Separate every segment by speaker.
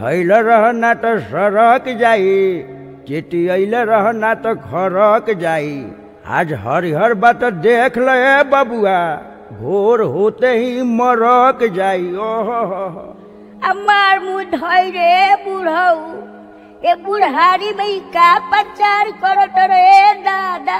Speaker 1: धैल रह ना तो सरक जाई चिटियल रह ना तो खरक जाई आज हरिहर बात देख ल ए बबुआ भोर होते ही मरक जाई ओहो
Speaker 2: हमार मुँह धोई रे बुढ़ऊ ए बुढ़ारी में ई का प्रचार करत रे दादा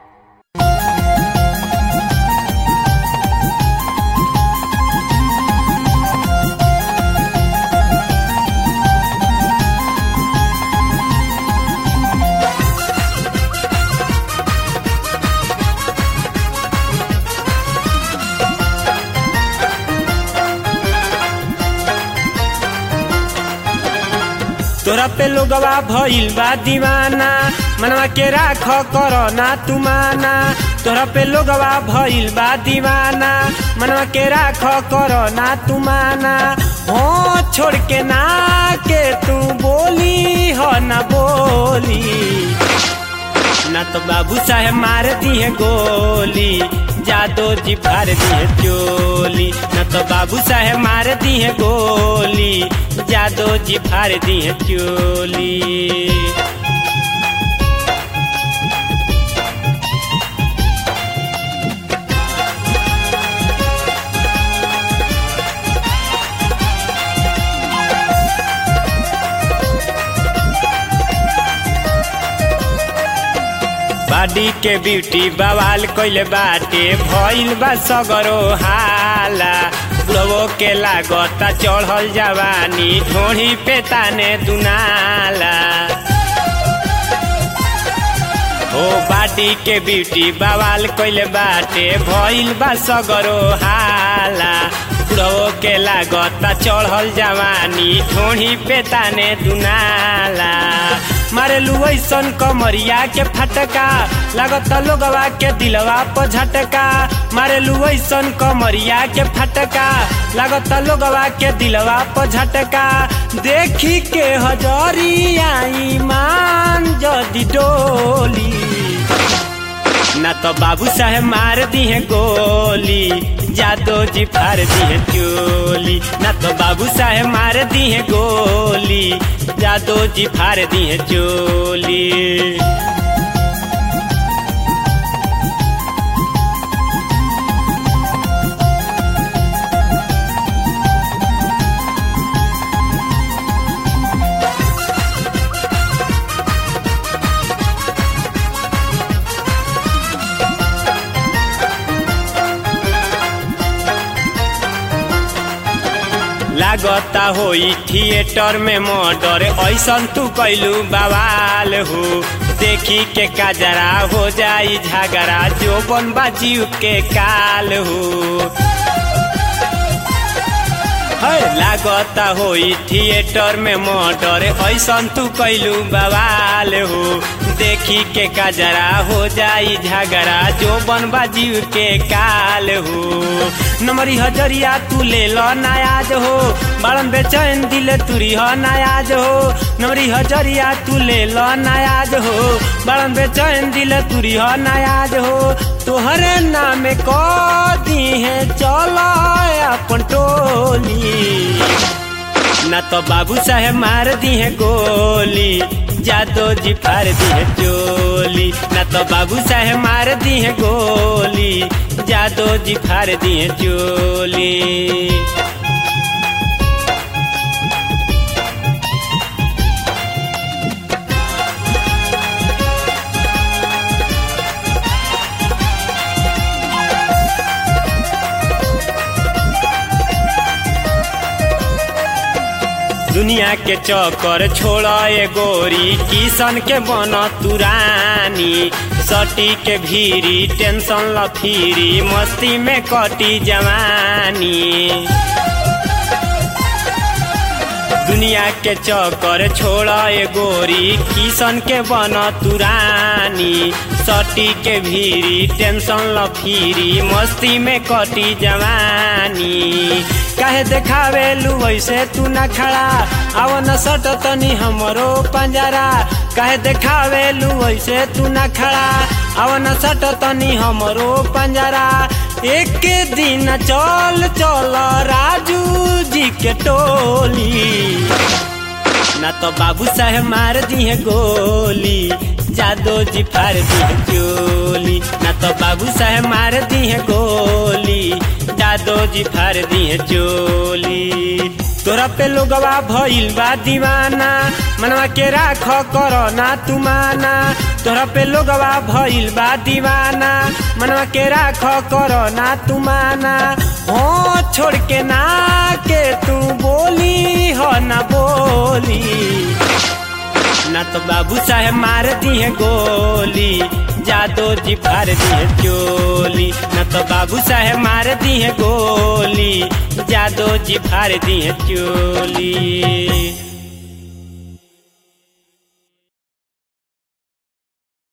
Speaker 3: तोरा पे लोगवा भइल बा दीवाना मनवा के राख करो ना तू माना तोरा पे लोगवा भइल बा दीवाना मनवा के राख करो ना तू माना हो छोड़ के ना के तू बोली हो ना बोली ना तो बाबू साहेब मार दिए गोली जादो जी फार दिए चोली ना तो बाबू साहेब मार दिए गोली जादो जी फार दिए चोली बाडी के ब्यूटी बवाल कइले बाटे भइल बा सगरो हाला बुढ़वो के लागता चढ़ल जवानी ढोढ़ी पे ताने दुनाला ओ बाडी के ब्यूटी बवाल कइले बाटे भइल बा सगरो हाला बुढ़वो के लागता चढ़ल जवानी ढोढ़ी पे ताने दुनाला मारेलू ऐसन कमरिया के फटका लागत लोगवा के दिलवा पर झटका मारेलू ऐसन कमरिया के फटका लागत लोगवा के दिलवा पर झटका देखी के हजरिया ईमान जदी डोली ना तो बाबू साहेब मार दिए गोली जादो जी फार दिए चोली ना तो बाबू साहेब मार दिए गोली जादो जी फार दिए चोली लागता होई थिएटर में मर्डर ऐसन तू कैलू बवाल हो देखी के काजरा हो जाई झगड़ा जो बन बाजीव के काल हो है लागता होई थिएटर में मर्डर ऐसन तू कैलू बवाल हो देखी के काजरा हो जाई झगड़ा जो बन बाजीव के काल हो नमरी हजरिया तू ले लो नायाज हो बाड़न बेचैन दिल तुरी हो नायाज हो नमरी हजरिया तू ले लो नायाज हो बाड़न बेचैन दिल तुरी हो नायाज हो तोहरे नाम को दी है चलो अपन टोली ना तो बाबू साहेब मार दिए गोली जादो जी फार दिए चोली ना तो बाबू साहेब मार दिए गोली जादो जी फार दिए चोली दुनिया के चक्कर छोड़ ए गोरी किसन के बन तुरानी सटी के भीरी टेंशन लफीरी मस्ती में कटी जवानी दुनिया के चक्कर छोड़ ए गोरी किसन के बन तुरानी सटी के भीरी टेंशन लफीरी मस्ती में कटी जवानी काहे देखावे लू वैसे तू ना खड़ा आव न सट तनी हमरो पंजरा काहे देखावे लू वैसे तू ना खड़ा आव न सट तनी हमरो पंजरा एक दिन चल चल राजू जी के टोली ना तो बाबू साहेब मार दिए गोली जादो जी फाड़ दिए चोली ना तो बाबू साहेब मार दिए गोली जादो जी फाड़ दिए चोली तोरा पे लोगवा भइल बा दीवाना मनवा के राख करो ना तुमाना तोरा पे लोगवा भइल बा दीवाना मनवा के राख करो ना तुमाना हो छोड़ के ना के तू बोली हो ना बोली ना तो बाबू साहेब मार दिए गोली जादो जी फाड़ दिए चोली ना तो बाबू साहेब मार दिए गोली जादो जी फाड़ दिए चोली